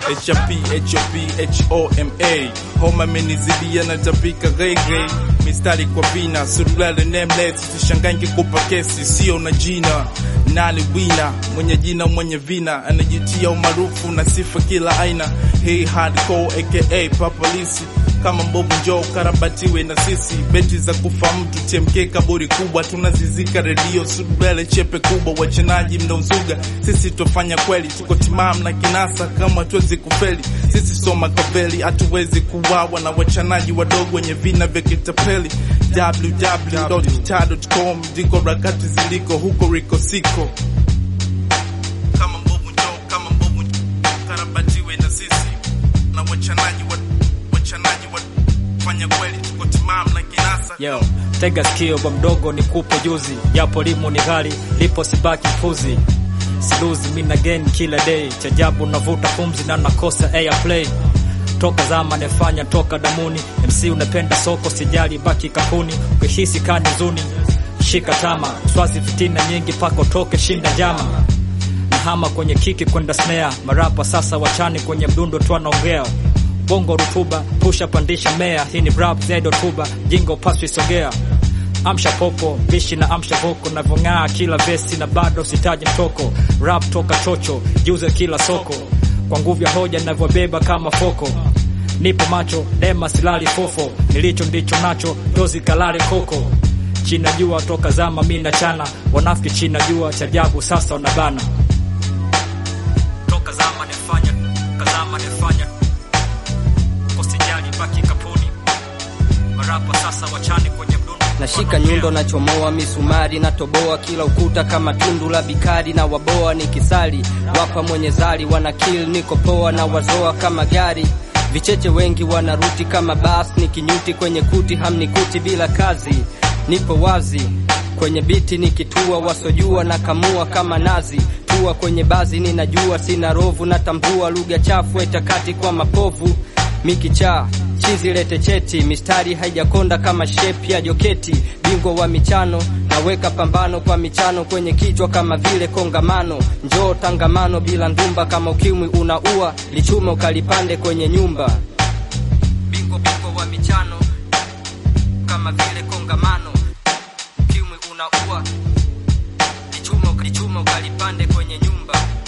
HAP HOP HOMA homa imenizibia na tapika gege mistari kwa vina suruali nameless usishangae kupa kesi sio na jina nani wina mwenye jina mwenye vina anajitia umaarufu na sifa kila aina hii hardcore aka papalisi kama mbovu njoo karabatiwe na sisi beti za kufa mtu TMK kaburi kubwa tunazizika redio subele chepe kubwa wachanaji mnaozuga sisi tofanya kweli tuko timam na kinasa kama tuwezi kufeli sisi soma kaveli hatuwezi kuwawa na wachanaji wadogo wenye vina vya kitapeli www.kita.com ndiko rakati ziliko huko riko siko kama mbovu njoo kama mbovu njoo karabatiwe na sisi na wachanaji wa wachanaji wa fanya kweli tuko timam na kinasa Yo, tega sikio kwa mdogo ni kupo juzi, japo limu ni ghali, lipo sibaki mfuzi. Siluzi mina gain kila day, chajabu navuta pumzi na nakosa airplay. Toka zama nefanya toka damuni, MC unapenda soko, sijali baki kapuni, ukihisi kani zuni shika tama, swazi fitina nyingi pako toke shinda jama nahama kwenye kiki kwenda snare, marapa sasa wachani kwenye mdundo tu anaongea bongo rutuba pusha pandisha mea hii ni rap zedo tuba jingo paswi sogea amsha popo bishi na amsha voko navyong'aa kila vesi na bado sitaji mtoko rap toka chocho juze kila soko kwa nguvu ya hoja navyobeba kama foko nipo macho dema silali fofo nilicho ndicho nacho dozi kalale koko china jua toka zama mi na chana wanafiki china jua chajabu sasa wanabana toka zama nefanya toka zama nefanya usijali baki kapuni marapa sasa wachani kwenye mdundo nashika nyundo nachomoa misumari natoboa kila ukuta kama tundu la bikari na waboa nikisali wapa mwenye zali wana kill niko poa na wazoa kama gari vicheche wengi wanaruti kama bas nikinyuti kwenye kuti hamnikuti bila kazi nipo wazi kwenye biti nikitua wasojua na kamua kama nazi tua kwenye bazi ninajua sina rovu natambua lugha chafu etakati kwa mapovu mikichaa chizi lete cheti mistari haijakonda kama shepi ya joketi bingwa wa michano naweka pambano kwa michano kwenye kichwa kama vile kongamano njoo tangamano bila ndumba kama ukimwi unaua lichume ukalipande kwenye nyumba bingwa bingwa wa michano kama vile kongamano ukimwi unaua lichume lichume ukalipande kwenye nyumba